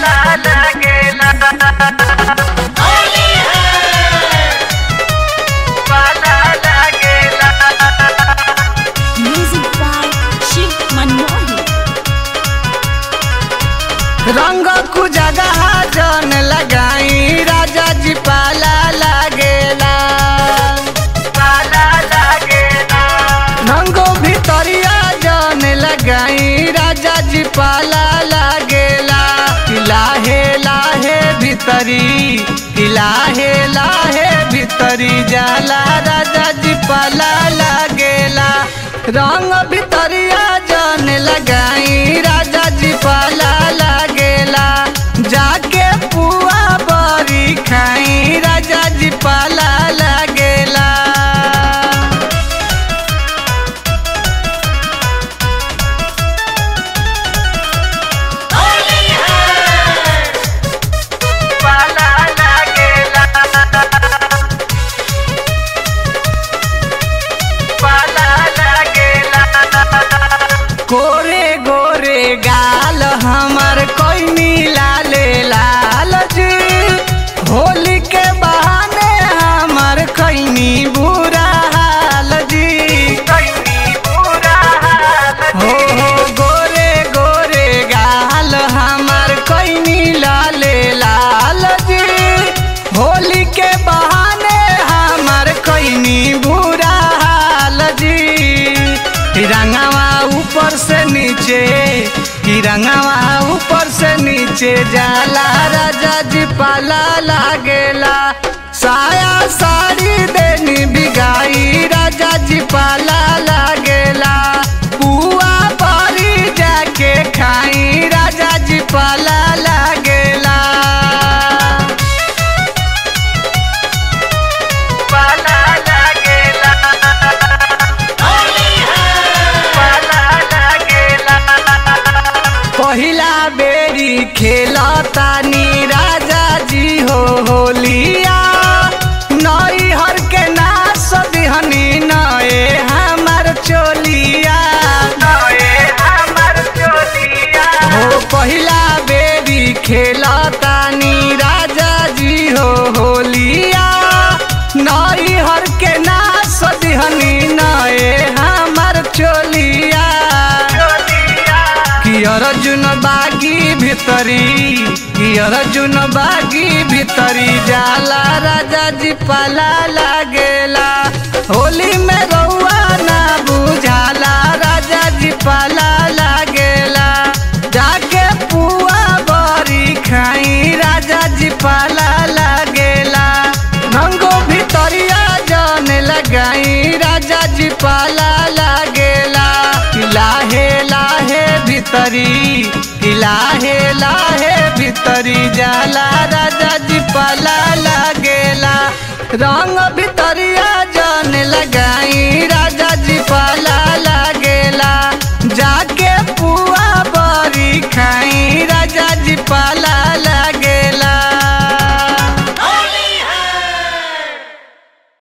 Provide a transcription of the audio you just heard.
पाला लागेला पाला लागेला Music by Shiv Manohi. रंग कु जगह जन लगाई राजा जी पाला लागेला पाला लागेला रंगो भितरिया जन लगाई राजा जी पाला लागेला लाहे लाहे भितरी लाहे लाहे भितरी जाला राजा जी पाला लागेला रंग भितरिया जन लगाई राजा जी पाला लागेला जाके पुआ बरी खाई राजा जी पाला लागेला पाला लागेला पाला लागेला गोरे गोरे गाल हमर कोई लाले लाल जी होली के बहाने हमर खैनी बुरा हाल जी बुरा हो हो गोरे गोरे गाल हमर कोई लाले लाल जी होली के बहाने हमर खैनी बुरा हाल जी तिरंगावा ऊपर से नीचे तिरंगावा ऊपर से नीचे जाला राजा जी पाला लागेला साया साड़ी देनी बिगाई राजा जी पाला लागेला पुआ परी जाके खाई राजा जी पाला लागेला पाला लागेला पहिला बेरी खेलतानी राजा जी हो होलिया नई हर के नास दिहनी नए हमर चोलिया नए हमर चोलिया हो पहिला बेरी खेलतानी राजा जी हो होलिया नई हर के नास दिहनी नए हमर चोलिया कि अर्जुन बागी भितरी कि अर्जुन बागी भितरी जाला राजा जी पाला लागेला होली में रउआ ना बुझाला राजा जी पाला लागेला जाके पुआ बरी खाई राजा जी पाला लागेला रंगो भितरिया जन लगाई राजा जी पाला लागेला कि लाहे लाहे भितरी कि लाहे लाहे भितरी जाला राजा जी पाला लागेला रंग भितरिया